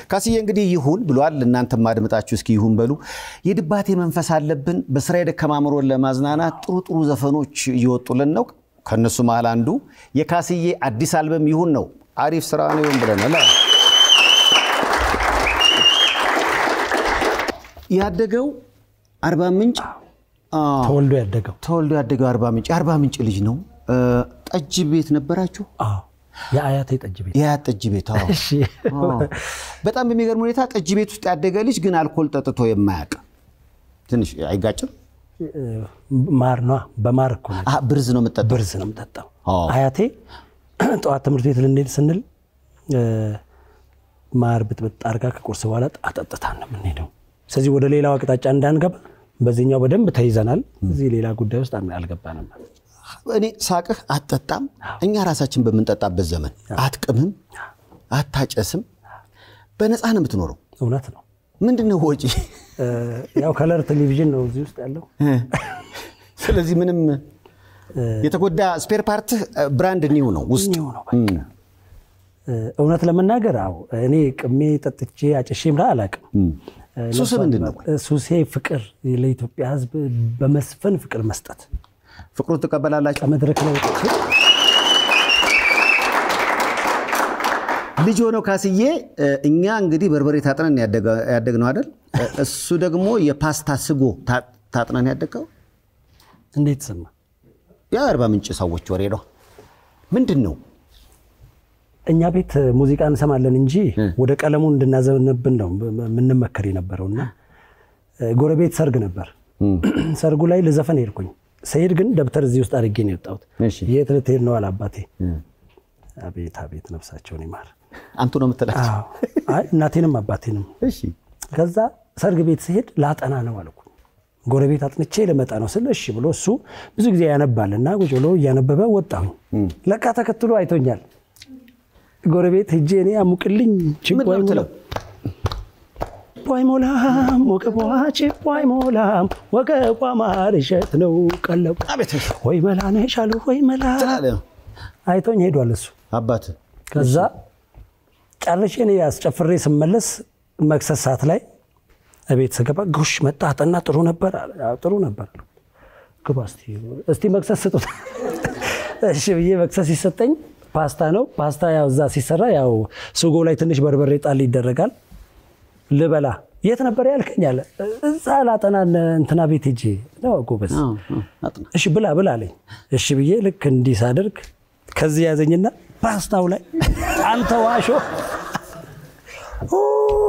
ካስዬ እንግዲህ ይሁን ብሏል። እናንተም አድምጣችሁ እስኪ ይሁን በሉ። የድባቴ መንፈስ አለብን። በስራ የደከማ አእምሮን ለማዝናናት ጥሩ ጥሩ ዘፈኖች እየወጡልን ነው። ከእነሱ መሃል አንዱ የካስዬ አዲስ አልበም ይሁን ነው። አሪፍ ስራ ነው ይሁን ብለናል። ያደገው አርባ ምንጭ ተወልዶ ያደገው ተወልዶ ያደገው አርባ ምንጭ የአርባ ምንጭ ልጅ ነው። ጠጅ ቤት ነበራችሁ? አዎ፣ የአያቴ ጠጅ ቤት የአያት ጠጅ ቤት አዎ። እሺ። አዎ። በጣም በሚገርም ሁኔታ ጠጅ ቤት ውስጥ ያደገ ልጅ ግን አልኮል ጠጥቶ የማያውቅ ትንሽ አይጋጭም? ማር ነዋ። በማር እኮ ነው አ ብርዝ ነው የምጠጣው። ብርዝ ነው የምጠጣው። አዎ። አያቴ ጠዋት ትምህርት ቤት ልንሄድ ስንል እ፣ ማር ብጥብጥ አድርጋ ከቁርስ በኋላ አጠጥታን ነው የምንሄደው። ስለዚህ ወደ ሌላው አቅጣጫ እንዳንገባ በዚህኛው በደንብ ተይዘናል። እዚህ ሌላ ጉዳይ ውስጥ አልገባንም። እኔ ሳቅህ አትጠጣም። እኛ ራሳችን በምንጠጣበት ዘመን አትቅምም፣ አታጨስም፣ በነፃ ነው የምትኖረው። እውነት ነው። ምንድን ነው ወጪ? እ፣ ያው ከለር ቴሌቪዥን ነው እዚህ ውስጥ ያለው። ስለዚህ ምንም የተጎዳ ስፔር ፓርትህ ብራንድ ኒው ነው ውስጥ ኒው ነው በቃ። እ፣ እውነት ለመናገር አዎ እኔ ቅሜ ጠጥቼ አጭሼ ምራ አላውቅም። ሱስ ምንድን ነው? ሱሴ ፍቅር፣ ለኢትዮጵያ ሕዝብ በመስፈን ፍቅር መስጠት ፍቅሩን ትቀበላላችሁ? ከመድረክ ላይ ወጥቼ ልጅ ሆነው ካስዬ እኛ እንግዲህ በርበሬ ታጥነን ያደግነው አይደል? እሱ ደግሞ የፓስታ ስጎ ታ- ታጥነን ያደገው እንዴት ሰማ? የአርባ ምንጭ ሰዎች ወሬ ነው። ምንድን ነው እኛ ቤት ሙዚቃ እንሰማለን እንጂ ወደ ቀለሙ እንድናዘንብን ነው የምንመከር የነበረውና ጎረቤት ሰርግ ነበር። ሰርጉ ላይ ልዘፈን ሄድኩኝ። ስሄድ ግን ደብተር እዚህ ውስጥ አድርጌ ነው የወጣሁት። እሺ። የት ልትሄድ ነው አለ አባቴ። አቤት አቤት ነፍሳቸውን ይማር። አንቱ ነው የምትላቸው? አዎ። አይ እናቴንም አባቴንም። እሺ ከዛ ሰርግ ቤት ስሄድ ላጠና ነው አልኩ። ጎረቤት አጥንቼ ልመጣ ነው ስል እሺ ብሎ እሱ ብዙ ጊዜ ያነባል እና ቁጭ ብሎ እያነበበ ወጣሁኝ። ለካ ተከትሎ አይቶኛል። ጎረቤት ሄጄ እኔ አሙቅልኝ ችቦ ምንድን ነው የምትለው? አይሞላም ወገቧ ችቦ አይሞላም ወገቧ ማር እሸት ነው ቀለቡ አቤት ወይ መላ ነሽ አሉ ወይ መላ ትላለህ አይቶኝ ሄዷል እሱ። አባት ከዛ ጨርሼ እኔ አስጨፍሬ ስመለስ መክሰስ ሰዓት ላይ እቤት ስገባ ጎሽ መጣ አጠና ጥሩ ነበር አለ። አዎ ጥሩ ነበር አልኩ። ግባ እስቲ እስቲ መክሰስ ስጡት። እሺ ብዬ መክሰስ ሲሰጠኝ ፓስታ ነው። ፓስታ ያው እዛ ሲሰራ ያው ስጎ ላይ ትንሽ በርበሬ ጣል ይደረጋል። ልበላ የት ነበር ያልከኝ አለ። እዛ ላጠና እንትና ቤት ሄጄ ነው ጎበዝ አጥና እሺ ብላ ብላ አለኝ። እሺ ብዬ ልክ እንዲህ ሳደርግ ከዚህ ያዘኝና ፓስታው ላይ አንተ ዋሾ ኡ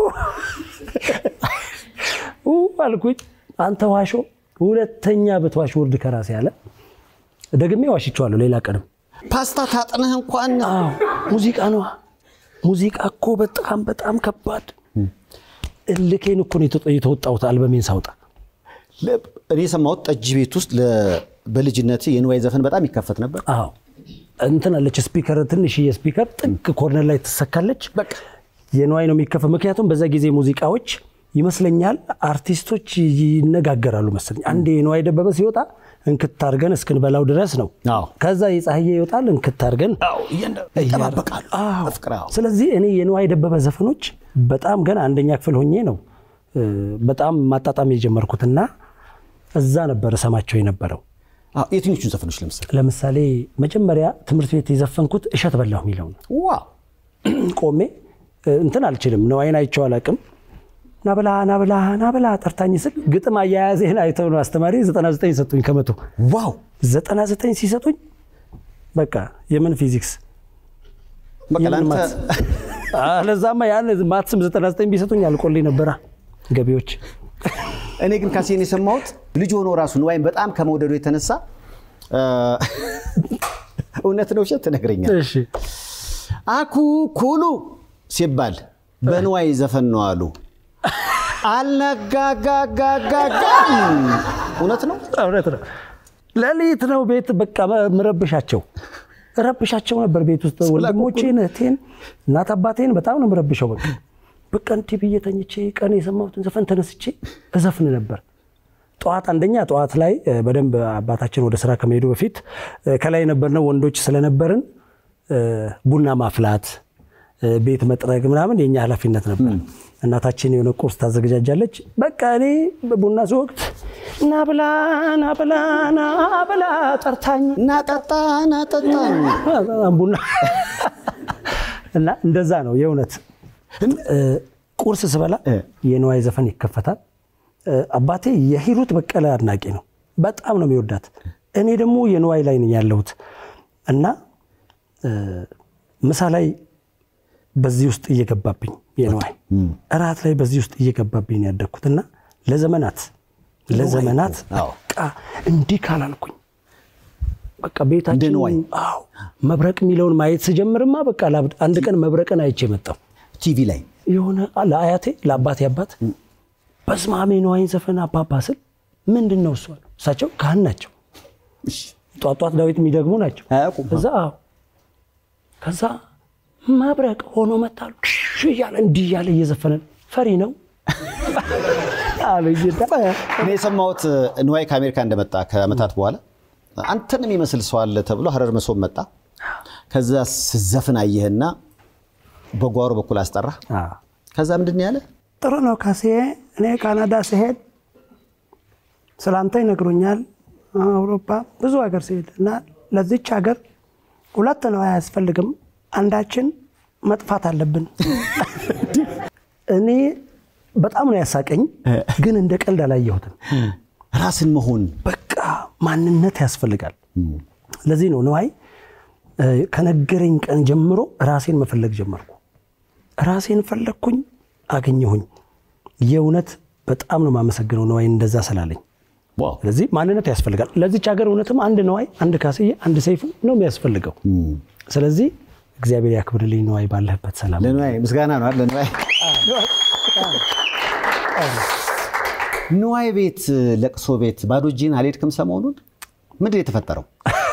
ኡ አልኩኝ። አንተ ዋሾ ሁለተኛ ብትዋሽ ውርድ ከራሴ አለ። ደግሜ ዋሽቼዋለሁ። ሌላ ቀንም ፓስታ ታጥነህ እንኳን አዎ ሙዚቃ ነዋ። ሙዚቃ እኮ በጣም በጣም ከባድ እልኬን እኮ ነው የተወ- የተወጣሁት አልበሜን ሳውጣ ለ- እኔ የሰማሁት ጠጅ ቤት ውስጥ ለ- በልጅነት የንዋይ ዘፈን በጣም ይከፈት ነበር። አዎ እንትን አለች ስፒከር፣ ትንሽዬ ስፒከር ጥግ ኮርነር ላይ ትሰካለች። በቃ የንዋይ ነው የሚከፈት። ምክንያቱም በዛ ጊዜ ሙዚቃዎች ይመስለኛል አርቲስቶች ይነጋገራሉ መሰለኝ። አንዴ የንዋይ ደበበ ሲወጣ እንክት አድርገን እስክንበላው ድረስ ነው። አዎ። ከዛ የፀሐዬ ይወጣል እንክት አድርገን ይጠባበቃሉ። አዎ። በፍቅር አዎ። ስለዚህ እኔ የንዋይ ደበበ ዘፈኖች በጣም ገና አንደኛ ክፍል ሆኜ ነው እ፣ በጣም ማጣጣም የጀመርኩትና እዛ ነበር እሰማቸው የነበረው። አዎ፣ የትኞቹን ዘፈኖች ለምሳሌ? ለምሳሌ መጀመሪያ ትምህርት ቤት የዘፈንኩት እሸት በላሁ የሚለው ነው። ዋው ቆሜ እ፣ እንትን አልችልም ነዋይን አይቼው አላውቅም። ናብላ ናብላ ናብላ ጠርታኝ ስል ግጥም አያያዜን አይተው ነው አስተማሪ 99 ሰጡኝ ከመቶ ዋው 99 ሲሰጡኝ በቃ የምን ፊዚክስ በቃ የምን ለአንተ ማትስ? አለዛማ ያን ማትስም 99 ቢሰጡኝ አልቆልኝ ነበራ ገቢዎች እኔ ግን ካሴን የሰማሁት ልጅ ሆኖ ራሱ ንዋይን በጣም ከመውደዱ የተነሳ እ፣ እውነት ነው ውሸት ትነግረኛል። እሺ አኩኩሉ ሲባል በንዋይ ዘፈን ነው አሉ። አልነጋጋጋጋጋም እውነት ነው። እውነት ነው። ሌሊት ነው ቤት በቃ ምረብሻቸው ረብሻቸው ነበር ቤት ውስጥ ወንድሞቼን፣ እህቴን፣ እናት አባቴን በጣም ነው ምረብሸው። በቃ በቃ እንዲህ ብዬ ተኝቼ ቀን የሰማሁትን ዘፈን ተነስቼ እዘፍን ነበር። ጠዋት አንደኛ ጠዋት ላይ እ፣ በደንብ አባታችን ወደ ስራ ከመሄዱ በፊት እ፣ ከላይ የነበርነው ወንዶች ስለነበርን እ፣ ቡና ማፍላት ቤት መጥረግ ምናምን የኛ ኃላፊነት ነበር። እናታችን የሆነ ቁርስ ታዘገጃጃለች። በቃ እኔ በቡና ወቅት ና ብላ ና ብላ ና ብላ ጠርታኝ ናጠጣ ናጠጣ ቡና እና እንደዛ ነው የእውነት እ፣ ቁርስ ስበላ የንዋይ ዘፈን ይከፈታል። እ፣ አባቴ የሂሩት በቀለ አድናቂ ነው። በጣም ነው የሚወዳት። እኔ ደግሞ የንዋይ ላይ ነኝ ያለሁት እና እ፣ ምሳ ላይ በዚህ ውስጥ እየገባብኝ የንዋይ እራት ላይ በዚህ ውስጥ እየገባብኝ ነው ያደግኩት እና ለዘመናት ለዘመናት አዎ። በቃ እንዲህ ካላልኩኝ በቃ ቤታችን እንደ ንዋይ። አዎ መብረቅ የሚለውን ማየት ስጀምርማ በቃ ላብድ። አንድ ቀን መብረቅን አይቼ መጣሁ። ቲቪ ላይ የሆነ ለአያቴ ለአባቴ አባት በስማሜ ነዋይን ዘፈን አባባ ስል ምንድን ነው እሱ አሉ። እሳቸው ካህን ናቸው። እሺ፣ ጧት ጧት ዳዊት የሚደግሙ ናቸው። አያውቁም። ከዛ አዎ ከዛ መብረቅ ሆኖ መታሉ እያለ እንዲህ እያለ እየዘፈነ ፈሪ ነው አሉኝ። እኔ የሰማሁት ንዋይ ከአሜሪካ እንደመጣ ከዓመታት በኋላ አንተን የሚመስል ሰው አለ ተብሎ ሀረር መሶብ መጣ። ከዛ ስዘፍን አየህና በጓሮ በኩል አስጠራ። አዎ። ከዛ ምንድን ነው ያለ? ጥሩ ነው ካሴ። እኔ ካናዳ ስሄድ ስላንተ ይነግሩኛል። አውሮፓ ብዙ ሀገር ሲሄድ እና ለዚች ሀገር ሁለት ነው አያስፈልግም፣ አንዳችን መጥፋት አለብን። እኔ በጣም ነው ያሳቀኝ፣ ግን እንደ ቀልድ አላየሁትም። ራስን መሆን በቃ ማንነት ያስፈልጋል። ለዚህ ነው ነዋይ እ፣ ከነገረኝ ቀን ጀምሮ ራሴን መፈለግ ጀመርኩ። ራሴን ፈለግኩኝ፣ አገኘሁኝ። የእውነት በጣም ነው የማመሰግነው ነዋይ እንደዛ ስላለኝ። ዋው። ስለዚህ ማንነት ያስፈልጋል። ለዚች ሀገር እውነትም አንድ ነዋይ፣ አንድ ካስዬ፣ አንድ ሰይፉ ነው የሚያስፈልገው። ስለዚህ እግዚአብሔር ያክብርልኝ ነዋይ፣ ባለህበት ሰላም ለንዋይ ምስጋና ነው አይደል? ለንዋይ ንዋይ ቤት ለቅሶ ቤት ባዶ እጅህን አልሄድክም ሰሞኑን? ምንድን ነው የተፈጠረው?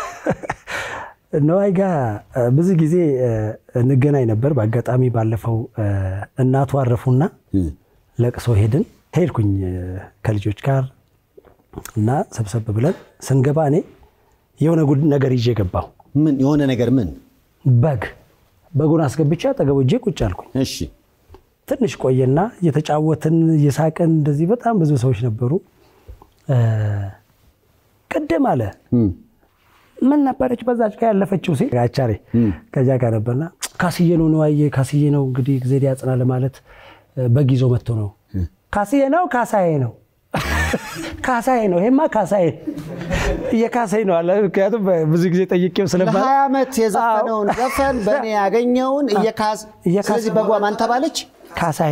ነዋይ ጋር እ፣ ብዙ ጊዜ እ፣ እንገናኝ ነበር። በአጋጣሚ ባለፈው እ፣ እናቱ አረፉና ለቅሶ ሄድን። ሄድኩኝ እ፣ ከልጆች ጋር እና ሰብሰብ ብለን ስንገባ እኔ የሆነ ጉድ ነገር ይዤ ገባሁ። ምን የሆነ ነገር ምን? በግ በጉን አስገብቼ አጠገቡ እጄ ቁጭ አልኩኝ። እሺ ትንሽ ቆየና እየተጫወትን እየሳቅን እንደዚህ በጣም ብዙ ሰዎች ነበሩ። እ፣ ቅድም አለ ምን ነበረች በዛች ጋር ያለፈችው ሴት አቻሬ ከዚያ ጋር ነበርና ካስዬ ነው ነዋዬ ካስዬ ነው እንግዲህ ጊዜ ያጽና ለማለት እ፣ በግ ይዞ መጥቶ ነው ካስዬ ነው ካሳዬ ነው ካሳዬ ነው ይሄማ ካሳዬ እየካሳዬ ነው አለ። ምክንያቱም ብዙ ጊዜ ጠይቄው ስለባ ለሀያ ዓመት የዘፈነውን ዘፈን በእኔ ያገኘውን እየካስ እየካስ- ስለዚህ በጓ ማን ተባለች? ካሳዬ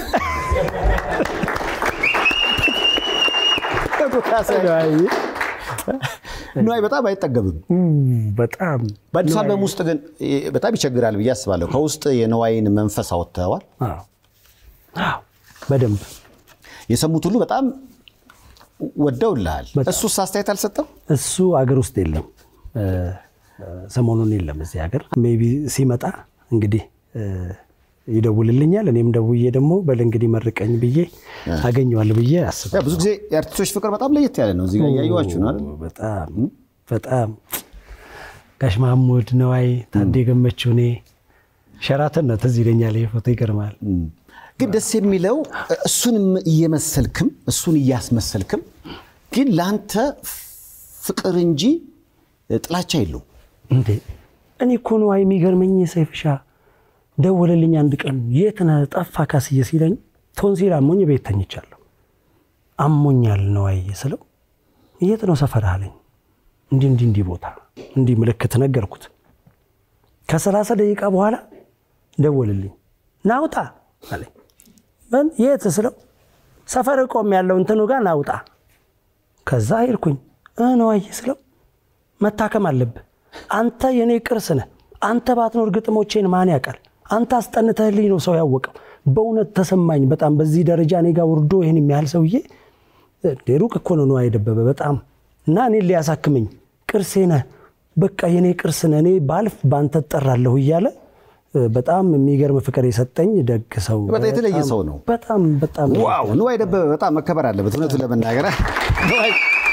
ንዋይ በጣም አይጠገብም። በጣም በአዲስ አልበም ውስጥ ግን እ፣ በጣም ይቸግራል ብዬ አስባለሁ። ከውስጥ የንዋይን መንፈስ አወጥተዋል። አዎ። አዎ፣ በደንብ የሰሙት ሁሉ በጣም ወደውልሃል። በጣም። እሱስ አስተያየት አልሰጠም? እሱ አገር ውስጥ የለም፣ እ፣ ሰሞኑን የለም እዚህ ሀገር። ሜይ ቢ ሲመጣ እንግዲህ እ፣ ይደውልልኛል። እኔም ደውዬ ደግሞ በል እንግዲህ መርቀኝ ብዬ አገኘዋለሁ ብዬ አስባለሁ። ያው ብዙ ጊዜ የአርቲስቶች ፍቅር በጣም ለየት ያለ ነው። እዚህ ጋር እያየኋችሁ ነው አይደል? በጣም በጣም ጋሽ ማሙድ ነዋይ፣ ታዴ ገመችው፣ እኔ ሸራተን ነው ትዝ ይለኛል። ይሄ ፎቶ ይገርማል። ግን ደስ የሚለው እሱንም እየመሰልክም እሱን እያስመሰልክም ግን ለአንተ ፍቅር እንጂ ጥላቻ የለውም። እንዴ እኔ እኮ ነዋይ የሚገርመኝ ሰይፍሻ ደወለልኝ አንድ ቀን የት ነህ ጠፋ ካስዬ ሲለኝ ቶንሲል አሞኝ ቤት ተኝቻለሁ አሞኛል ነዋይ ስለው የት ነው ሰፈርህ አለኝ እንዲህ እንዲህ እንዲህ ቦታ እንዲህ ምልክት ነገርኩት ከሰላሳ ደቂቃ በኋላ ደወልልኝ ናውጣ አለኝ ምን የት ስለው ሰፈር ቆም ያለው እንትኑ ጋር ናውጣ ከዛ ሄድኩኝ እ ነዋይ ስለው መታከም አለብህ አንተ የኔ ቅርስ ነህ አንተ ባትኖር ግጥሞቼን ማን ያውቃል አንተ አስጠንተህልኝ ነው ሰው ያወቀው በእውነት ተሰማኝ በጣም በዚህ ደረጃ እኔ ጋር ወርዶ ይህን የሚያህል ሰውዬ እንዴ ሩቅ እኮ ነው ነዋይ ደበበ በጣም እና እኔን ሊያሳክመኝ ቅርሴ ነህ በቃ የኔ ቅርስ ነህ እኔ ባልፍ በአንተ እጠራለሁ እያለ እ፣ በጣም የሚገርም ፍቅር የሰጠኝ ደግ ሰው በጣም የተለየ ሰው ነው። በጣም በጣም ዋው ንዋይ ደበበ በጣም መከበር አለበት። እውነቱን ለመናገር ንዋይ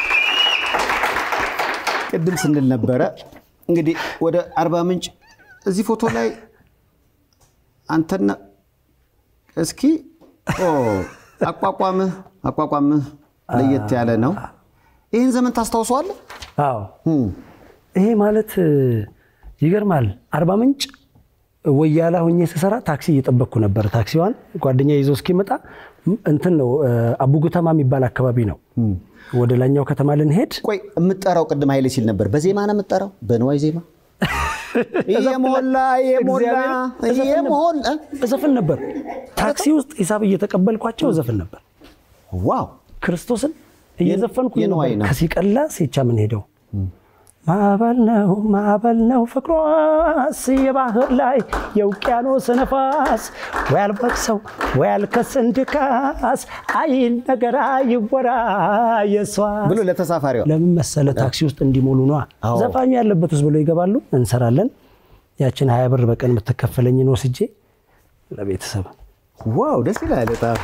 ቅድም ስንል ነበረ እንግዲህ ወደ አርባ ምንጭ እዚህ ፎቶ ላይ አንተና እስኪ ኦ፣ አቋቋምህ አቋቋምህ ለየት ያለ ነው። ይህን ዘመን ታስታውሰዋለህ? አዎ ይሄ ማለት እ፣ ይገርማል። አርባ ምንጭ ወያላ ሆኜ ስሰራ ታክሲ እየጠበቅኩ ነበር። ታክሲዋን ጓደኛ ይዞ እስኪመጣ ም- እንትን ነው እ፣ አቡጉተማ የሚባል አካባቢ ነው። ወደ ላኛው ከተማ ልንሄድ ቆይ የምጠራው ቅድም ኃይሌ ሲል ነበር። በዜማ ነው የምጠራው? በንዋይ ዜማ እየሞላ እየሞላ እግዚአብሔር እየሞላ እዘፍን ነበር። ታክሲ ውስጥ ሂሳብ እየተቀበልኳቸው እዘፍን ነበር። ዋው ክርስቶስን እየዘፈንኩ የነዋይ ነው። ከሲቀላ ሴቻ ምን ሄደው ማዕበል ነው ማዕበል ነው ፍቅሯስ የባህር ላይ የውቅያኖስ ነፋስ ወይ አልበቅሰው ወይ አልከስን ድካስ አይል ነገር አይወራ የሷ ብሎ ለተሳፋሪዋ ለምን መሰለ ታክሲ ውስጥ እንዲሞሉ ነዋ። አዎ። ዘፋኙ ያለበት ውስጥ ብሎ ይገባሉ። እንሰራለን። ያችን ሀያ ብር በቀን የምትከፈለኝን ወስጄ ለቤተሰብ ዋው ደስ ይላል በጣም።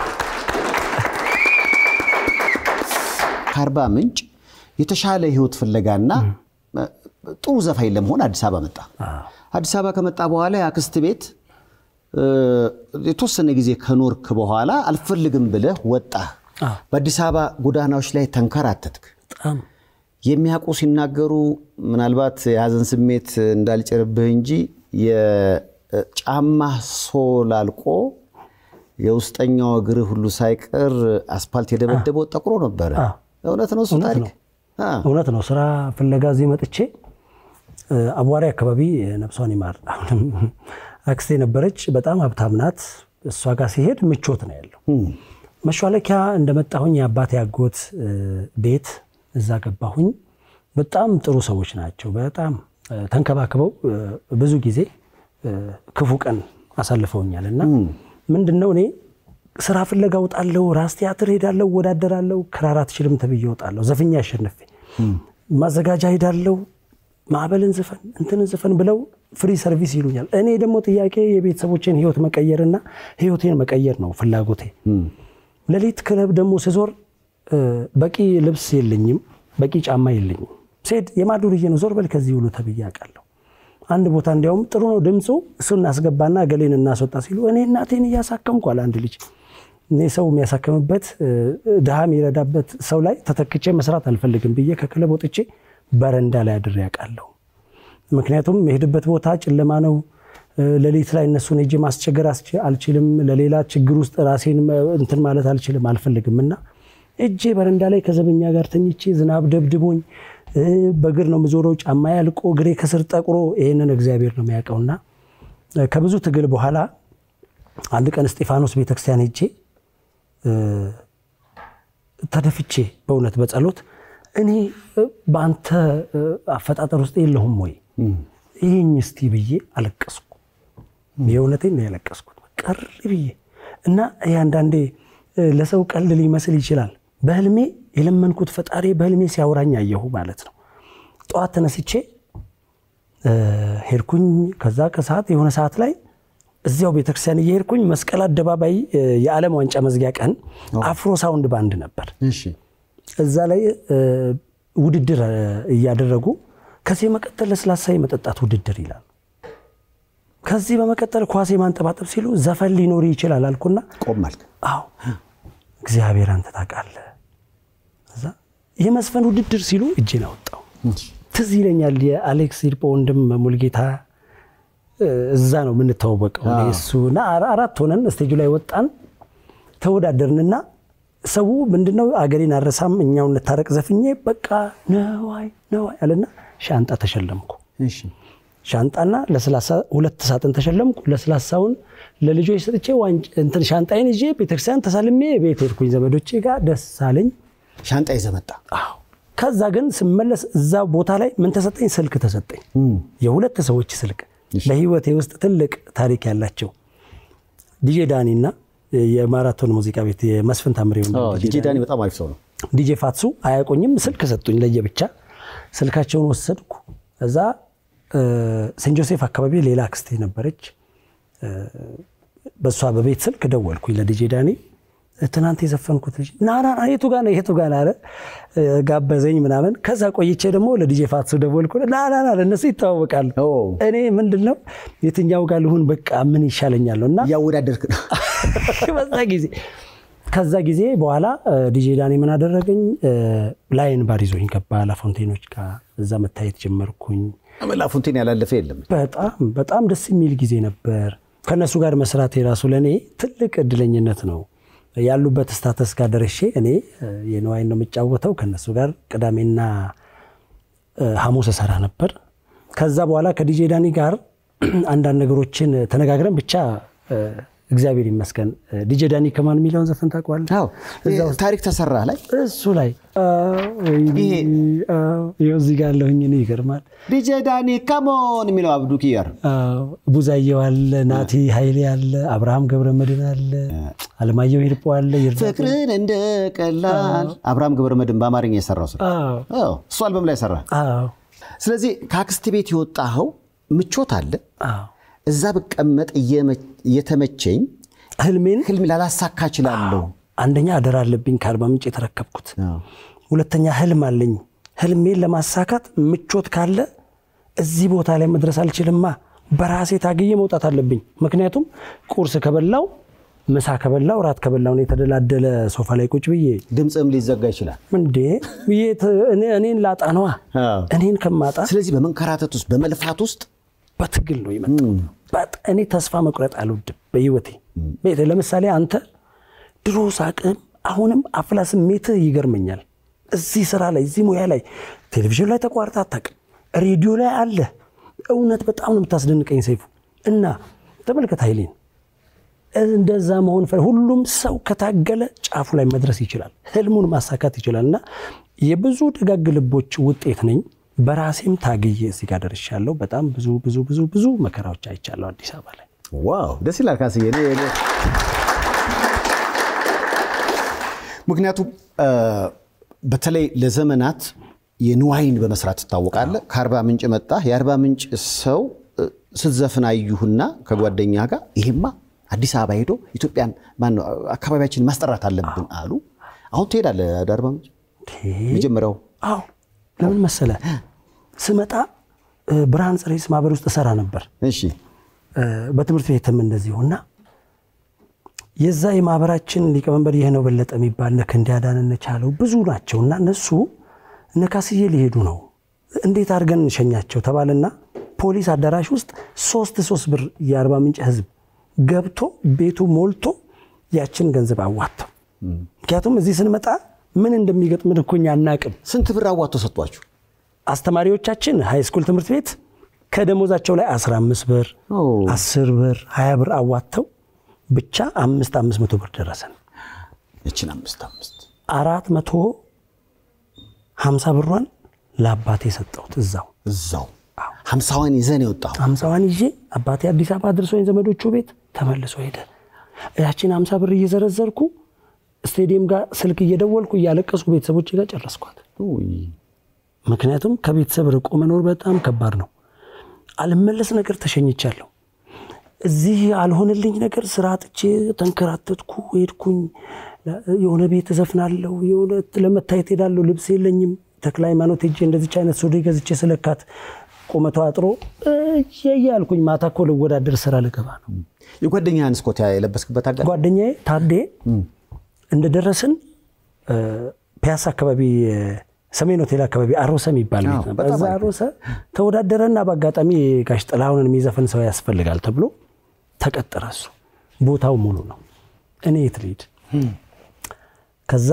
ከአርባ ምንጭ የተሻለ ህይወት ፍለጋና ጥሩ ዘፋኝ ለመሆን አዲስ አበባ መጣ። አዲስ አበባ ከመጣ በኋላ የአክስት ቤት እ፣ የተወሰነ ጊዜ ከኖርክ በኋላ አልፈልግም ብለህ ወጣህ። አዎ። በአዲስ አበባ ጎዳናዎች ላይ ተንከራተትክ። በጣም የሚያውቁ ሲናገሩ ምናልባት የሀዘን ስሜት እንዳልጭርብህ እንጂ የጫማ ሶል አልቆ የውስጠኛው እግር ሁሉ ሳይቀር አስፓልት የደበደበው ጠቁሮ ነበረ። አዎ። እውነት ነው እሱ እውነት ታሪክ? ነው። አዎ። እውነት ነው። ስራ ፍለጋ እዚህ መጥቼ እ፣ አቧሪ አካባቢ ነፍሷን ይማር አሁንም አክስቴ ነበረች። በጣም ሀብታም ናት። እሷ ጋር ሲሄድ ምቾት ነው ያለው። መሿለኪያ እንደመጣሁኝ የአባቴ አጎት እ፣ ቤት እዛ ገባሁኝ። በጣም ጥሩ ሰዎች ናቸው። በጣም እ፣ ተንከባክበው እ፣ ብዙ ጊዜ እ፣ ክፉ ቀን አሳልፈውኛል እና ምንድን ነው እኔ ስራ ፍለጋ እወጣለሁ፣ ራስ ቲያትር ሄዳለሁ፣ እወዳደራለሁ። ክራር አትችልም ተብዬ እወጣለሁ፣ ዘፍኛ አሸንፌ ማዘጋጃ ሄዳለሁ፣ ማዕበልን ዝፈን እንትንን ዝፈን ብለው ፍሪ ሰርቪስ ይሉኛል። እኔ ደግሞ ጥያቄ የቤተሰቦችን ህይወት መቀየርና ህይወቴን መቀየር ነው ፍላጎቴ። ሌሊት ክለብ ደግሞ ስዞር እ፣ በቂ ልብስ የለኝም፣ በቂ ጫማ የለኝም። ሴድ የማዱርዬ ነው ዞር በል ከዚህ ሁሉ ተብዬ አውቃለሁ። አንድ ቦታ እንዲያውም ጥሩ ነው ድምፁ፣ እሱ እናስገባና ገሌን እናስወጣ ሲሉ እኔ እናቴን እያሳከምኩ አለ አንድ ልጅ እኔ ሰው የሚያሳክምበት እ፣ ድሃ የሚረዳበት ሰው ላይ ተተክቼ መስራት አልፈልግም ብዬ ከክለብ ወጥቼ በረንዳ ላይ አድሬ ያውቃለሁ። ምክንያቱም የሄድበት ቦታ ጨለማ ነው። እ፣ ሌሊት ላይ እነሱን ሄጄ ማስቸገር አስች- አልችልም። ለሌላ ችግር ውስጥ ራሴን መ- እንትን ማለት አልችልም አልፈልግም እና እጄ በረንዳ ላይ ከዘበኛ ጋር ተኝቼ ዝናብ ደብድቦኝ እ፣ በእግር ነው የምዞረው። ጫማ ያልቆ እግሬ ከስር ጠቁሮ ይህንን እግዚአብሔር ነው የሚያውቀውና እ፣ ከብዙ ትግል በኋላ አንድ ቀን እስጢፋኖስ ቤተክርስቲያን ሄጄ እ፣ ተደፍቼ በእውነት በጸሎት እኔ እ፣ በአንተ እ፣ አፈጣጠር ውስጥ የለሁም ወይ ይህኝ እስቲ ብዬ አለቀስኩ። የእውነቴን ነው ያለቀስኩት ቀር ብዬ እና ይህ አንዳንዴ እ፣ ለሰው ቀልድ ሊመስል ይችላል። በህልሜ የለመንኩት ፈጣሪ በህልሜ ሲያወራኝ አየሁ ማለት ነው። ጠዋት ተነስቼ እ፣ ሄድኩኝ። ከዛ ከሰዓት የሆነ ሰዓት ላይ እዚያው ቤተክርስቲያን እየሄድኩኝ መስቀል አደባባይ እ፣ የዓለም ዋንጫ መዝጊያ ቀን አፍሮ ሳውንድ ባንድ ነበር። እሺ እዛ ላይ እ፣ ውድድር እ፣ እያደረጉ ከዚህ በመቀጠል ለስላሳ የመጠጣት ውድድር ይላል። ከዚህ በመቀጠል ኳስ የማንጠባጠብ ሲሉ ዘፈን ሊኖር ይችላል አልኩና ቆም አልክ። አዎ እግዚአብሔር አንተ ታውቃለህ። እዛ የመስፈን ውድድር ሲሉ እጄን አወጣው። ትዝ ይለኛል የአሌክስ ሂርጶ ወንድም ሙልጌታ እ፣ እዛ ነው የምንተዋወቀው እኔ እሱ እና አራ- አራት ሆነን ስቴጁ ላይ ወጣን ተወዳደርንና ሰው ምንድነው አገሬን አረሳም እኛው እንታረቅ ዘፍኜ በቃ ነዋይ ነዋይ አለና ሻንጣ ተሸለምኩ። እሺ ሻንጣና ለስላሳ ሁለት ሳጥን ተሸለምኩ። ለስላሳውን ለልጆች ሰጥቼ ዋንጭ እንትን ሻንጣዬን ይዤ ቤተክርስቲያን ተሳልሜ ቤት ሄድኩኝ። ዘመዶቼ ጋር ደስ አለኝ። ሻንጣ ይዘህ መጣ። አዎ። ከዛ ግን ስመለስ እዛ ቦታ ላይ ምን ተሰጠኝ? ስልክ ተሰጠኝ። የሁለት ሰዎች ስልክ በህይወቴ ውስጥ ትልቅ ታሪክ ያላቸው ዲጄ ዳኒ እና የማራቶን ሙዚቃ ቤት የመስፍን ታምሬ ወንድም አዎ፣ ዲጄ ዳኒ በጣም አሪፍ ሰው ነው። ዲጄ ፋትሱ አያውቁኝም። ስልክ ሰጡኝ ለየብቻ። ስልካቸውን ወሰድኩ። እዛ እ፣ ሴንት ጆሴፍ አካባቢ ሌላ አክስቴ ነበረች። እ፣ በእሷ በቤት ስልክ ደወልኩኝ ለዲጄ ዳኒ። ትናንት የዘፈንኩት ልጅ ና ና ና የቱ ጋር ነው የቱ ጋር ነው አለ ጋበዘኝ ምናምን። ከዛ ቆይቼ ደግሞ ለዲጄ ፋትሱ ደወልኩ። ና ና ና ለእነሱ ይተዋወቃሉ። ኦ። እኔ ምንድን ነው የትኛው ጋር ልሁን በቃ ምን ይሻለኛል ነው እና እያወዳደርክ ነው። በዛ ጊዜ ከዛ ጊዜ በኋላ ዲጄ ዳኒ ምን አደረገኝ? ላይን ባር ይዞኝ ገባ ላፎንቴኖች ጋር እዛ መታየት ጀመርኩኝ። ላፉንቴን ያላለፈ የለም። በጣም በጣም ደስ የሚል ጊዜ ነበር። ከእነሱ ጋር መስራት የራሱ ለእኔ ትልቅ እድለኝነት ነው። ያሉበት ስታተስ ጋር ደርሼ እኔ የንዋይን ነው የምጫወተው ከእነሱ ጋር ቅዳሜና ሐሙስ እሰራ ነበር። ከዛ በኋላ ከዲጄ ዳኒ ጋር አንዳንድ ነገሮችን ተነጋግረን ብቻ እግዚአብሔር ይመስገን ዲጄ ዳኒ ከማን የሚለውን ዘፈን ታውቀዋለህ? አዎ ታሪክ ተሰራ ላይ እሱ ላይ ይኸው እዚህ ጋር አለሁኝ እኔ ይገርማል። ዲጄ ዳኒ ከሞን የሚለው አብዱ ኪያር አዎ፣ ቡዛየው አለ፣ ናቲ ኃይሌ አለ፣ አብርሃም ገብረ መድን አለ፣ አለማየሁ ሂርጶ አለ። ይርዳ ፍቅርን እንደ ቀላል አብርሃም ገብረ መድን በአማርኛ የሰራው ስራ አዎ፣ አዎ፣ እሱ አልበም ላይ ሰራ። አዎ፣ ስለዚህ ከአክስት ቤት የወጣኸው ምቾት አለ። አዎ። እዛ ብቀመጥ እየመ- እየተመቸኝ ህልሜን ህልም ላላሳካ እችላለሁ። አንደኛ አደራ አለብኝ ከአርባ ምንጭ የተረከብኩት፣ ሁለተኛ ህልም አለኝ። ህልሜን ለማሳካት ምቾት ካለ እዚህ ቦታ ላይ መድረስ አልችልማ። በራሴ ታግዬ መውጣት አለብኝ። ምክንያቱም ቁርስ ከበላው ምሳ ከበላው ራት ከበላው ነው የተደላደለ ሶፋ ላይ ቁጭ ብዬ ድምፅም ሊዘጋ ይችላል። እንዴ ብዬ ት- እኔ- እኔን ላጣ ነዋ። አዎ። እኔን ከማጣ ስለዚህ በመንከራተት ውስጥ በመልፋት ውስጥ በትግል ነው የመጣው። በጣ- እኔ ተስፋ መቁረጥ አልወድም በህይወቴ። ቤት ለምሳሌ አንተ ድሮ ሳቅም አሁንም አፍላ ስሜትህ ይገርመኛል። እዚህ ስራ ላይ እዚህ ሙያ ላይ ቴሌቪዥን ላይ ተቋርጣ አታውቅም። ሬዲዮ ላይ አለ። እውነት በጣም ነው የምታስደንቀኝ ሰይፉ። እና ተመልከት ኃይሌን እንደዛ መሆን ፈ- ሁሉም ሰው ከታገለ ጫፉ ላይ መድረስ ይችላል፣ ህልሙን ማሳካት ይችላል። እና የብዙ ደጋግ ልቦች ውጤት ነኝ። በራሴም ታግዬ እዚህ ጋር ደርሻለሁ። በጣም ብዙ ብዙ ብዙ ብዙ መከራዎች አይቻለሁ አዲስ አበባ ላይ። ዋው ደስ ይላል ካስዬ። እኔ- እኔ- ምክንያቱም እ፣ በተለይ ለዘመናት የንዋይን በመስራት ትታወቃለህ። ከአርባ ምንጭ መጣ። የአርባ ምንጭ ሰው እ፣ ስትዘፍን አዩህና ከጓደኛ ጋር ይሄማ አዲስ አበባ ሄዶ ኢትዮጵያን ማነው አካባቢያችን ማስጠራት አለብን አሉ። አሁን ትሄዳለህ ወደ አርባ ምንጭ መጀመሪያው አዎ ለምን መሰለ ስመጣ እ፣ ብርሃን ጽሬስ ማህበር ውስጥ እሰራ ነበር እሺ እ፣ በትምህርት ቤትም እንደዚሁና የዛ የማህበራችን ሊቀመንበር ይህ ነው በለጠ የሚባል እነ ክንዴ አዳነ ቻለው ብዙ ናቸው እና እነሱ እነ ካስዬ ሊሄዱ ነው እንዴት አድርገን እንሸኛቸው ተባለና ፖሊስ አዳራሽ ውስጥ ሶስት ሶስት ብር የአርባ ምንጭ ህዝብ ገብቶ ቤቱ ሞልቶ ያችን ገንዘብ አዋጥተው ምክንያቱም እዚህ ስንመጣ ምን እንደሚገጥምን እኮ እኛ አናቅም ስንት ብር አዋጥቶ ሰጧችሁ? አስተማሪዎቻችን ሃይስኩል ትምህርት ቤት ከደሞዛቸው ላይ 15 ብር ኦ። 10 ብር 20 ብር አዋጥተው ብቻ አምስት አምስት መቶ ብር ደረሰን። እችን አምስት አምስት አራት መቶ ሀምሳ ብሯን ለአባቴ ሰጠሁት እዛው እዛው ሀምሳዋን ይዘን የወጣሁ ሀምሳዋን ይዤ አባቴ አዲስ አበባ አድርሶኝ ዘመዶቹ ቤት ተመልሶ ሄደ። ያችን ሀምሳ ብር እየዘረዘርኩ ስቴዲየም ጋር ስልክ እየደወልኩ እያለቀስኩ ቤተሰቦች ጋር ጨረስኳት። ምክንያቱም ከቤተሰብ ርቆ መኖር በጣም ከባድ ነው። አልመለስ ነገር ተሸኝቻለሁ። እዚህ አልሆነልኝ ነገር ስራ አጥቼ ተንከራተትኩ፣ ሄድኩኝ። የሆነ ቤት እዘፍናለሁ፣ የሆነ ለመታየት ሄዳለሁ። ልብስ የለኝም። ተክለ ሃይማኖት ሄጄ እንደዚች አይነት ሱሪ ገዝቼ ስለካት ቁመቷ አጥሮ እያልኩኝ ማታ እኮ ልወዳደር ስራ ልገባ ነው። የጓደኛህን ስኮት የለበስክበት አጋ ጓደኛዬ ታዴ እንደደረስን ፒያሳ አካባቢ ሰሜን ሆቴል አካባቢ አሮሰ የሚባል ቤት ነበር። እዛ አሮሰ ተወዳደረና በአጋጣሚ ጋሽ ጥላሁንን የሚዘፍን ሰው ያስፈልጋል ተብሎ ተቀጠረ። እሱ ቦታው ሙሉ ነው። እኔ የት ልሂድ? ከዛ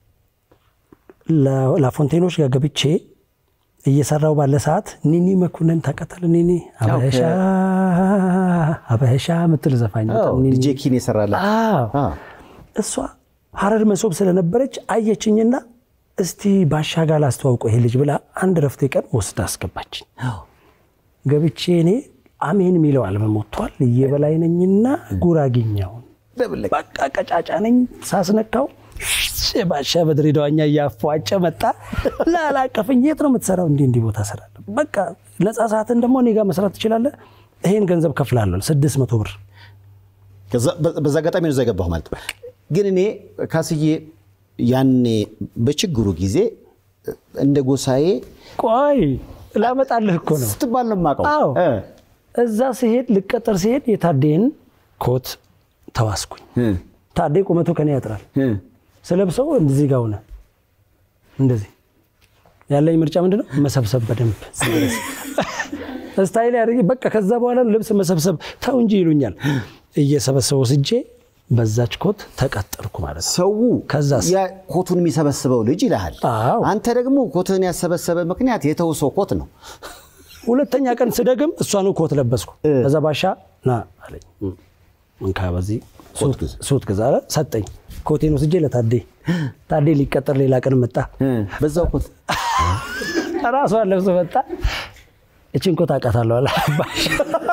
ላፎንቴኖች ጋር ገብቼ እየሰራው ባለ ሰዓት ኒኒ መኩንን ታውቃታለህ? ኒኒ አበሻ አበሻ የምትል ዘፋኝ ዲጄ ኪን የሰራላት እሷ ሀረር መሶብ ስለነበረች አየችኝና እስቲ ባሻ ጋር ላስተዋውቀው ይሄ ልጅ ብላ አንድ ረፍቴ ቀን ወስዳ አስገባችኝ። ገብቼ እኔ አሜን የሚለው አልበም ወጥቷል። እየበላይ ነኝና ጉራጌኛውን በቃ ቀጫጫ ነኝ ሳስነካው ባሻ በድሬዳዋኛ እያፏጨ መጣ። ላላቀፈኝ የት ነው የምትሰራው? እንዲህ እንዲህ ቦታ እሰራለሁ። በቃ ነፃ ሰዓትን ደግሞ እኔ ጋር መስራት ትችላለህ፣ ይሄን ገንዘብ ከፍላለሁ፣ ስድስት መቶ ብር። በዛ አጋጣሚ ነው እዛ የገባሁ ማለት ነው። ግን እኔ ካስዬ ያኔ በችግሩ ጊዜ እንደ ጎሳዬ ቆይ ላመጣልህ እኮ ነው። ስትባል ነው የማውቀው። አዎ እ፣ እዛ ሲሄድ ልቀጠር ሲሄድ የታዴን ኮት ተዋስኩኝ። እ፣ ታዴ ቁመቱ ከኔ ያጥራል። እ። ስለብሰው እንደዚህ ጋር ሆነ። እንደዚህ ያለኝ ምርጫ ምንድነው? መሰብሰብ በደንብ ስታይል ያደርግ በቃ። ከዛ በኋላ ልብስ መሰብሰብ ተው እንጂ ይሉኛል። እየሰበሰበው ስጄ በዛች ኮት ተቀጠርኩ ማለት ነው። ሰው ከዛስ? ያ ኮቱን የሚሰበስበው ልጅ ይልሃል። አዎ። አንተ ደግሞ ኮትህን ያሰበሰበ ምክንያት የተውሶ ኮት ነው። ሁለተኛ ቀን ስደግም እሷኑ ኮት ለበስኩ። ከዛ ባሻ ና አለኝ። እም፣ እንካ በዚህ ኮት ግዛ። ሱት ግዛ አለ። ሰጠኝ። ኮቴን ወስጄ ለታዴ ታዴ ሊቀጠር ሌላ ቀን መጣ። እ፣ በዛው ኮት ራሷን ለብሶ መጣ። እችን ኮት አውቃታለሁ አለ ባሻ።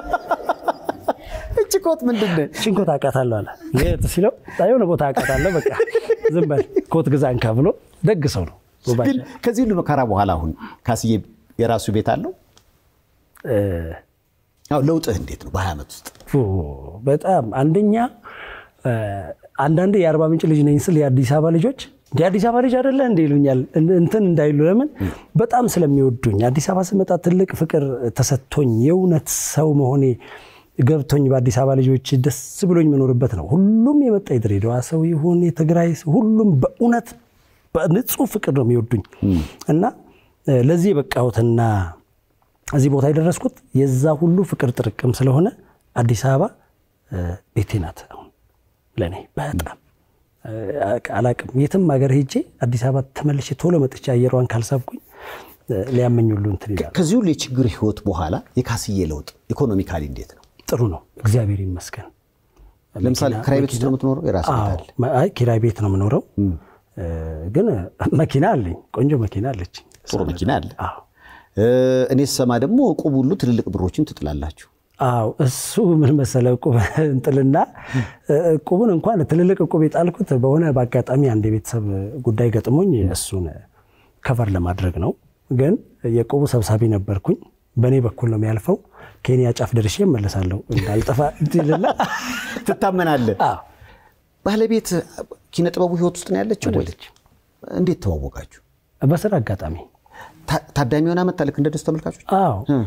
እች ኮት ምንድን ነው? እችን ኮት አውቃታለሁ አለ። የት ሲለው የሆነ ቦታ አውቃታለሁ፣ በቃ ዝም በል ኮት ግዛ እንካ ብሎ ደግ ሰው ነው ባሻ። ግን ከዚህ ሁሉ መከራ በኋላ አሁን ካስዬ የራሱ ቤት አለው። እ፣ አዎ፣ ለውጥህ እንዴት ነው በሀያ ዓመት ውስጥ? ኦ፣ በጣም አንደኛ እ፣ አንዳንዴ የአርባ ምንጭ ልጅ ነኝ ስል የአዲስ አበባ ልጆች እንደ አዲስ አበባ ልጅ አይደለ እንደ ይሉኛል። እን- እንትን እንዳይሉ ለምን በጣም ስለሚወዱኝ አዲስ አበባ ስመጣ ትልቅ ፍቅር ተሰጥቶኝ የእውነት ሰው መሆኔ ገብቶኝ በአዲስ አበባ ልጆች ደስ ብሎኝ የምኖርበት ነው። ሁሉም የመጣ የድሬዳዋ ሰው ይሁን የትግራይ ሰው ሁሉም በእውነት በንጹህ ፍቅር ነው የሚወዱኝ እና እ፣ ለዚህ የበቃሁትና እዚህ ቦታ የደረስኩት የዛ ሁሉ ፍቅር ጥርቅም ስለሆነ አዲስ አበባ እ፣ ቤቴ ናት። አሁን ለእኔ በጣም እ፣ አላቅም የትም ሀገር ሄጄ አዲስ አበባ ተመልሼ ቶሎ መጥቼ አየሯን ካልሳብኩኝ እ፣ ሊያመኝ ሁሉ እንትን ይላል። ከዚህ ሁሉ የችግር ህይወት በኋላ የካስዬ ለውጥ ኢኮኖሚካሊ እንዴት ነው? ጥሩ ነው፣ እግዚአብሔር ይመስገን። ለምሳሌ ክራይ ቤት ውስጥ ነው የምትኖረው? የራስህ ቤት አዎ፣ አለ? መ- አይ ኪራይ ቤት ነው የምኖረው፣ እ፣ ግን መኪና አለኝ፣ ቆንጆ መኪና አለች። ጥሩ መኪና አለ። አዎ እ፣ እኔ ስሰማ ደግሞ እቁብ ሁሉ ትልልቅ ብሮችን ትጥላላችሁ። አዎ እሱ ምን መሰለህ እቁብ እንጥልና እቁቡን እንኳን ትልልቅ እቁብ የጣልኩት በሆነ በአጋጣሚ አንድ የቤተሰብ ጉዳይ ገጥሞኝ እሱን ከቨር ለማድረግ ነው። ግን የእቁቡ ሰብሳቢ ነበርኩኝ። በእኔ በኩል ነው የሚያልፈው። ኬንያ ጫፍ ደርሼ እመለሳለሁ እንዳልጠፋ እንዲልና ትታመናለህ። አዎ ባለቤት ኪነ ጥበቡ ህይወት ውስጥ ነው ያለችው ወይ? አይደለችም። እንዴት ተዋወቃችሁ? በስራ አጋጣሚ ታ- ታዳሚ ሆና መጣ ልክ እንደ ደስ ተመልካቾች? አዎ እ።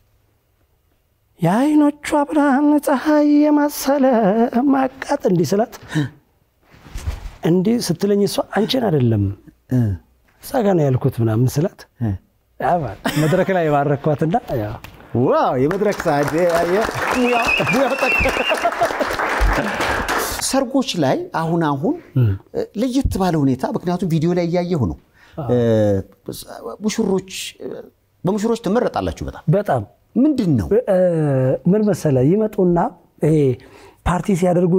የአይኖቿ ብርሃን ፀሐይ የመሰለ ማቃጥ እንዲህ ስላት እንዲህ ስትለኝ እሷ አንቺን አይደለም እ። እዛ ጋ ነው ያልኩት ምናምን ስላት እ። ያ ማለት መድረክ ላይ የባረኳትና ያው ዋው የመድረክ ሰዓት ሙያው ሙያው ጠቅ ሰርጎች ላይ አሁን አሁን ለየት ባለ ሁኔታ ምክንያቱም ቪዲዮ ላይ እያየሁ ነው እ፣ ሙሽሮች በሙሽሮች ትመረጣላችሁ በጣም በጣም ምንድን ነው እ፣ ምን መሰለ ይመጡና ይሄ ፓርቲ ሲያደርጉ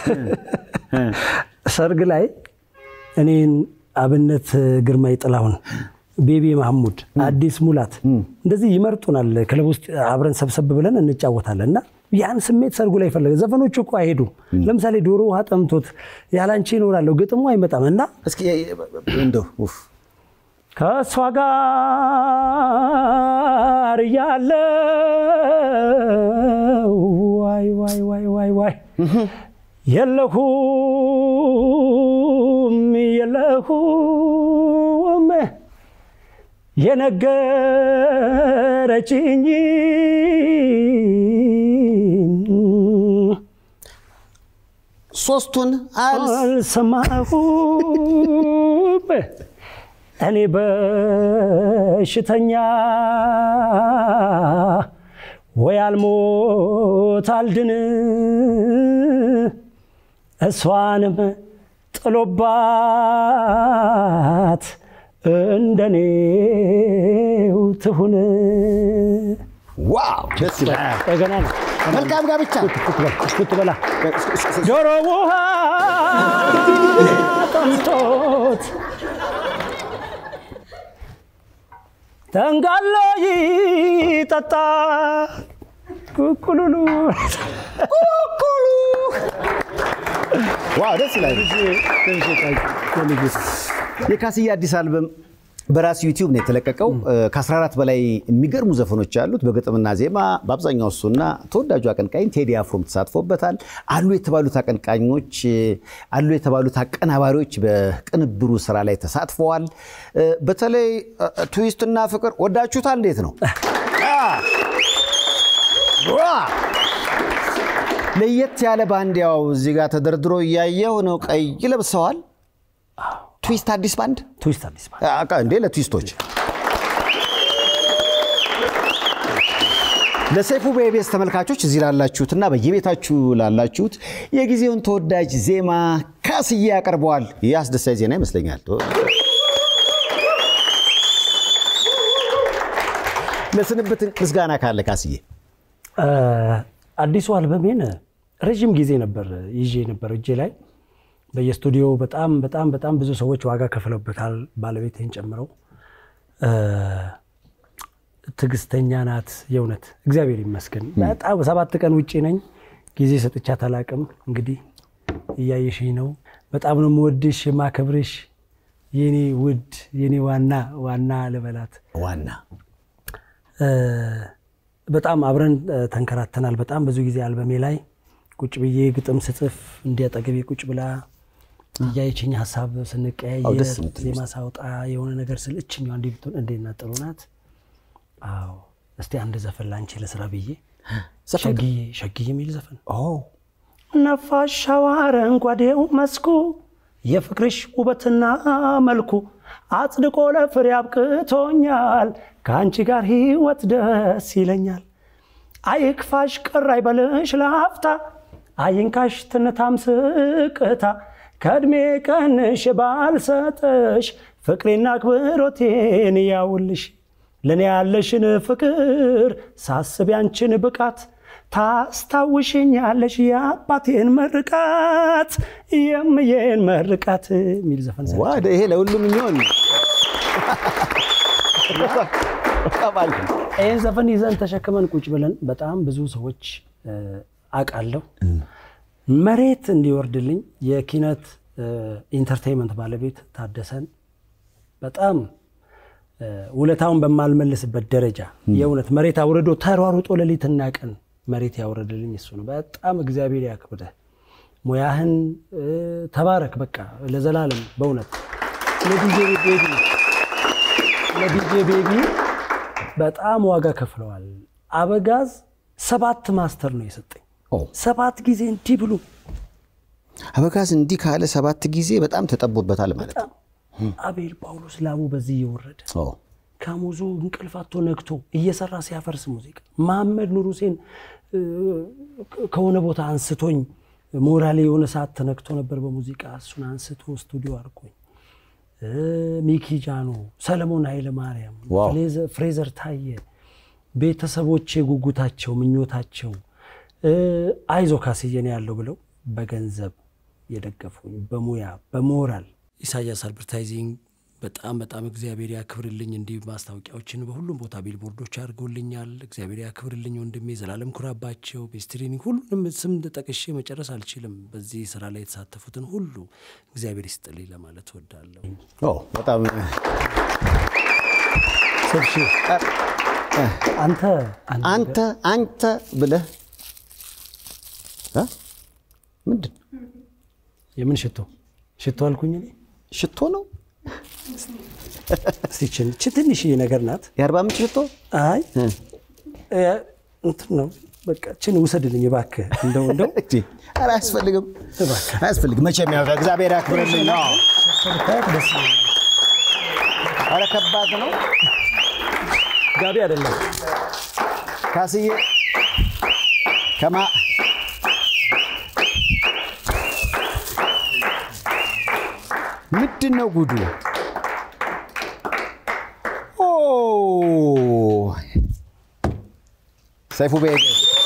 ሰርግ ላይ እኔን አብነት ግርማይ ጥላሁን፣ ቤቢ ማህሙድ፣ አዲስ ሙላት እንደዚህ ይመርጡናል። ክለብ ውስጥ አብረን ሰብሰብ ብለን እንጫወታለን እና ያን ስሜት ሰርጉ ላይ ፈለገ። ዘፈኖቹ እኮ አይሄዱም። ለምሳሌ ዶሮ ውሃ ጠምቶት ያላንቺ ይኖራለሁ ግጥሙ አይመጣም እና እስኪ እንደው ኡፍ ከእሷ ጋር እያለው ዋይ ዋይ ዋይ ዋይ ዋይ የለሁም የለሁም የነገረችኝ ሶስቱን አልስ አልሰማሁም እኔ በሽተኛ ወይ አልሞት አልድን እሷንም ጥሎባት እንደኔው ትሁን። ዋው ደስ ይላል። ገና ነው መልካም ጋብቻ ክትበላ ዶሮ ውሃ ጠምቶት ተንጋሎ ይጠጣ ኩኩሉሉ ዋው ደስ ይላል። የካስዬ አዲስ አልበም በራሱ ዩቲዩብ ነው የተለቀቀው። ከ14 በላይ የሚገርሙ ዘፈኖች ያሉት በግጥምና ዜማ በአብዛኛው እሱና ተወዳጁ አቀንቃኝ ቴዲ አፍሮም ተሳትፎበታል። አሉ የተባሉት አቀንቃኞች አሉ የተባሉት አቀናባሪዎች በቅንብሩ ስራ ላይ ተሳትፈዋል። በተለይ ትዊስትና ፍቅር ወዳችሁታል? እንዴት ነው? ለየት ያለ ባንዲያው እዚህ ጋር ተደርድሮ እያየው ነው። ቀይ ለብሰዋል። ትዊስት አዲስ ባንድ ትዊስት አዲስ ባንድ አቃ እንዴ ለትዊስቶች ለሰይፉ በኢቢኤስ ተመልካቾች እዚህ ላላችሁትና በየቤታችሁ ላላችሁት የጊዜውን ተወዳጅ ዜማ ካስዬ ያቀርበዋል። ይህ አስደሳች ዜና ይመስለኛል። ለስንብት ምስጋና ካለ ካስዬ አዲሱ አልበሜን ረዥም ጊዜ ነበር ይዤ ነበር እጄ ላይ በየስቱዲዮ በጣም በጣም በጣም ብዙ ሰዎች ዋጋ ከፍለውበታል፣ ባለቤቴን ጨምረው። ትዕግስተኛ ናት የእውነት እግዚአብሔር ይመስገን። በጣም ሰባት ቀን ውጭ ነኝ፣ ጊዜ ሰጥቻት አላቅም። እንግዲህ እያየሽኝ ነው። በጣም ነው የምወድሽ የማከብርሽ፣ የኔ ውድ የኔ ዋና ዋና ልበላት ዋና በጣም አብረን ተንከራተናል። በጣም ብዙ ጊዜ አልበሜ ላይ ቁጭ ብዬ ግጥም ስጽፍ እንዲያጠገቤ ቁጭ ብላ እያየችኝ ሀሳብ ስንቀያየር ደስ የምትል ዜማ ሳውጣ የሆነ ነገር ስል እችኛዋ እንዲህ ብትሆን እንዴት ናት? ጥሩ ናት። አዎ እስቲ አንድ ዘፈን ላንቺ ለስራ ብዬ ሸግዬ ሸግዬ የሚል ዘፈን ነፋሻው አረንጓዴው መስኩ የፍቅርሽ ውበትና መልኩ አጽድቆ ለፍሬ አብቅቶኛል። ከአንቺ ጋር ህይወት ደስ ይለኛል። አይክፋሽ ቅር አይበልሽ ላፍታ አይንካሽ ትንታም ስቅታ ከእድሜ ቀንሽ ባልሰጠሽ ፍቅሬና አክብሮቴን ያውልሽ ለእኔ ያለሽን ፍቅር ሳስብ ያንችን ብቃት ታስታውሽኛለሽ የአባቴን መርቃት የምዬን መርቃት የሚል ዘፈን ሰርቼ ዋደ ይሄ ለሁሉም የሚሆን ይህን ዘፈን ይዘን ተሸክመን ቁጭ ብለን በጣም ብዙ ሰዎች አውቃለሁ መሬት እንዲወርድልኝ የኪነት ኢንተርቴይንመንት ባለቤት ታደሰን በጣም ውለታውን በማልመልስበት ደረጃ የእውነት መሬት አውርዶ ተሯሩጦ ሌሊትና ቀን መሬት ያውረድልኝ እሱ ነው። በጣም እግዚአብሔር ያክብደህ፣ ሙያህን ተባረክ። በቃ ለዘላለም በእውነት ለዲጄ ቤቢ ለዲጄ ቤቢ በጣም ዋጋ ከፍለዋል። አበጋዝ ሰባት ማስተር ነው የሰጠኝ። ሰባት ጊዜ እንዲህ ብሎ አበጋዝ እንዲህ ካለ ሰባት ጊዜ በጣም ተጠቦበታል ማለት ነው። አቤል ጳውሎስ ላቡ በዚህ እየወረደ ከሙዙ እንቅልፋቶ ነግቶ እየሰራ ሲያፈርስ ሙዚቃ መሐመድ ኑር ሁሴን ከሆነ ቦታ አንስቶኝ ሞራሌ የሆነ ሰዓት ተነክቶ ነበር በሙዚቃ እሱን አንስቶ ስቱዲዮ አድርጎኝ ሚኪ ጃኖ፣ ሰለሞን ኃይለ ማርያም፣ ፍሬዘር ታየ፣ ቤተሰቦቼ ጉጉታቸው፣ ምኞታቸው አይዞ ካስየን ያለው ብለው በገንዘብ የደገፉኝ በሙያ በሞራል ኢሳያስ አድቨርታይዚንግ በጣም በጣም እግዚአብሔር ያክብርልኝ። እንዲህ ማስታወቂያዎችን በሁሉም ቦታ ቢልቦርዶች አድርገውልኛል። እግዚአብሔር ያክብርልኝ ወንድሜ ዘላለም ኩራባቸው፣ ቤስትሪኒንግ ሁሉንም ስም ጠቅሼ መጨረስ አልችልም። በዚህ ስራ ላይ የተሳተፉትን ሁሉ እግዚአብሔር ይስጥልኝ ለማለት እወዳለሁ። በጣም ሰብሺ አንተ አንተ አንተ ብለህ ምንድን የምን ሽቶ ሽቶ አልኩኝ እኔ ሽቶ ነው ስችን ትንሽዬ ነገር ናት። የአርባ ምንጭ ሽቶ አይ እንትን ነው በቃ ችን ውሰድልኝ እባክህ። እንደው እንደው ኧረ አያስፈልግም አያስፈልግም። መቼም ያው እግዚአብሔር ያክብርልኝ ነው። ብታያት ደስ ይለኛል። ኧረ ከባድ ነው ጋቢ አይደለም ካስዬ ከማ ምንድን ነው ጉዱ? ኦ ሰይፉ ቤት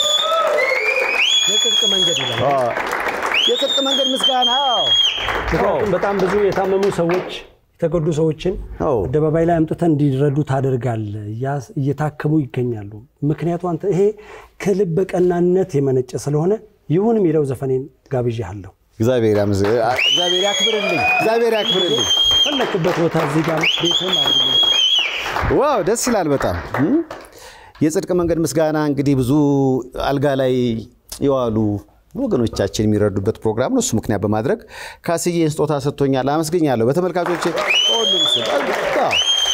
የጽድቅ መንገድ ይላል። የጽድቅ መንገድ ምስጋና ምክንያቱም በጣም ብዙ የታመሙ ሰዎች የተጎዱ ሰዎችን አዎ። አደባባይ ላይ አምጥተን እንዲረዱ ታደርጋለህ። እያስ- እየታከሙ ይገኛሉ። ምክንያቱ አንተ ይሄ ከልብ ቀናነት የመነጨ ስለሆነ ይሁን የሚለው ዘፈኔን ጋብዣለሁ። እግዚአብሔር ያምዝ- እግዚአብሔር ያክብርልኝ። እግዚአብሔር ያክብርልኝ። ፈለክበት ቦታ እዚህ ጋር ቤትም አድርገው ዋው ደስ ይላል በጣም እም። የጽድቅ መንገድ ምስጋና እንግዲህ ብዙ አልጋ ላይ የዋሉ ወገኖቻችን የሚረዱበት ፕሮግራም ነው። እሱ ምክንያት በማድረግ ካስዬ ስጦታ ሰጥቶኛል፣ አመስግኛለሁ። በተመልካቾች ሁሉም ስም አዎ።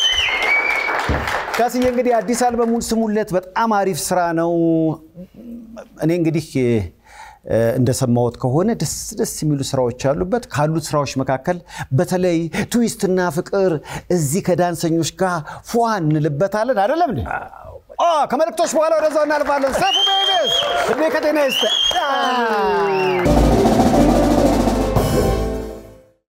ካስዬ እንግዲህ አዲስ አልበሙን ስሙለት፣ በጣም አሪፍ ስራ ነው። እኔ እንግዲህ እ፣ እንደሰማሁት ከሆነ ደስ ደስ የሚሉ ስራዎች አሉበት። ካሉት ስራዎች መካከል በተለይ ትዊስትና ፍቅር እዚህ ከዳንሰኞች ጋር ፏ እንልበታለን። አይደለም እንዴ? አዎ፣ ከመልእክቶች በኋላ ወደዛው እናልፋለን። ሰፉ ቤቤስ እድሜ ከጤና ይስጥ